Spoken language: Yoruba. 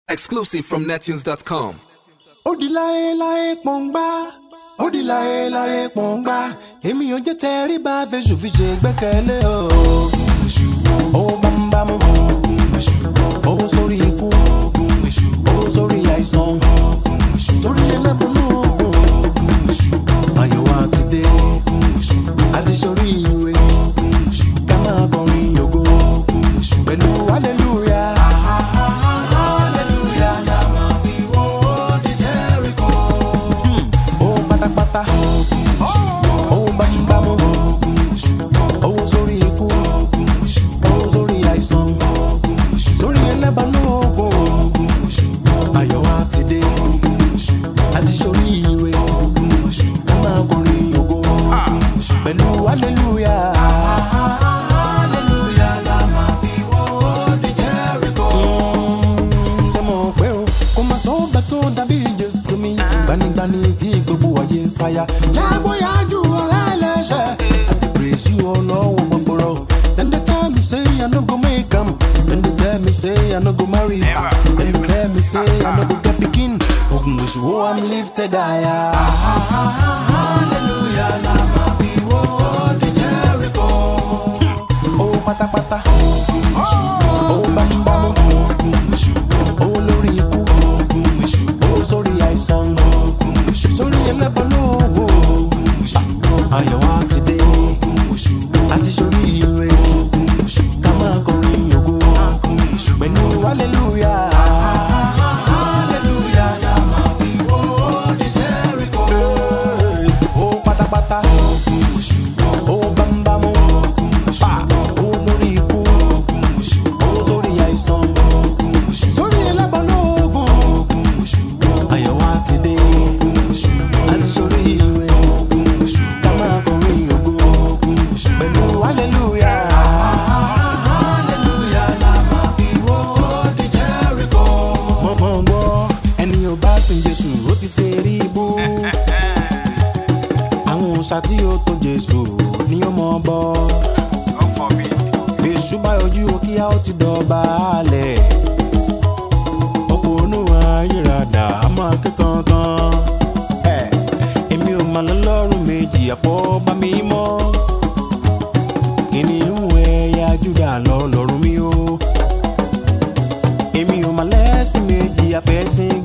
Exclusive from nettunes.com. ó di láéláé pọ̀ngbá ó di láéláé pọ̀ngbá èmi ò jẹ́ tẹríba fèsù fi ṣe gbẹ́kẹ̀lé o. owó bámúbámú owó sórí ikú owó sórí àìsàn sórí ẹlẹ́bùnúgùn àyẹ̀wò àti dé àti sórí ìwé ká máa kọrin yògo pẹ̀lú hallelujah. owó pátápátá owó bámúbámú owó sórí ikú owó sórí àìsàn sórí ẹlẹ́bàlógún ayọ̀ wa ti dé àti sórí ire ká máa kọrin ògo pẹ̀lú hallelujah. Mm, ṣé mo pé o kò máa sọ ọ́gbà tó dàbí jésù mi gbanigbani tí gbogbo ayé ń fàyà. jágbóyájú ọ̀rẹ́ ẹlẹ́ṣẹ̀ àti praise you ọlọ́wọ́ gbogbooro. dem dey tell me say i no go make am dem dey tell me say i no go marry dem dey tell me say i no go get pikin ogun èṣù wo i'm lifted higher. hallelujah la máa fi wó di jericho. owó pátápátá owó bámúbámú owó lórí ikú owó sórí àìsàn sórí ẹlẹ́bọ̀lógún ayọ̀ wa ti dé àti sórí ire ká máa kọrin ògo pẹ̀lú hallelujah. Hallelujah la máa fi wó di Jericho. Owó pátápátá owó bámúbámú pa owó lórí ikú owó sórí àìsàn sórí ẹlẹ́bọ̀lógún ayọ̀ wa ti dé àti sórí ire ká máa kọrin ògo pẹ̀lú hallelujah. Hallelujah la máa fi wó di Jericho. Mo mọ̀ gbọ́ ẹni ò bá sin Jésù ó ti ṣe rí ibú. Àwọn òòṣà tí ó tó Jésù ni ó mọ̀ bọ́. Èṣù bá ojú òkíá ó ti dọ̀bálẹ̀. Òpònú ayérada á máa ké tantan. Ẹ̀, Èmi ò mà lọ́lọ́run méjì àfọ́bá mi mọ́. Kìnìún ẹ̀yà Júdà lọ lọ́rùn mi o. Èmi ò mà lẹ́sìn méjì àfẹ́sìn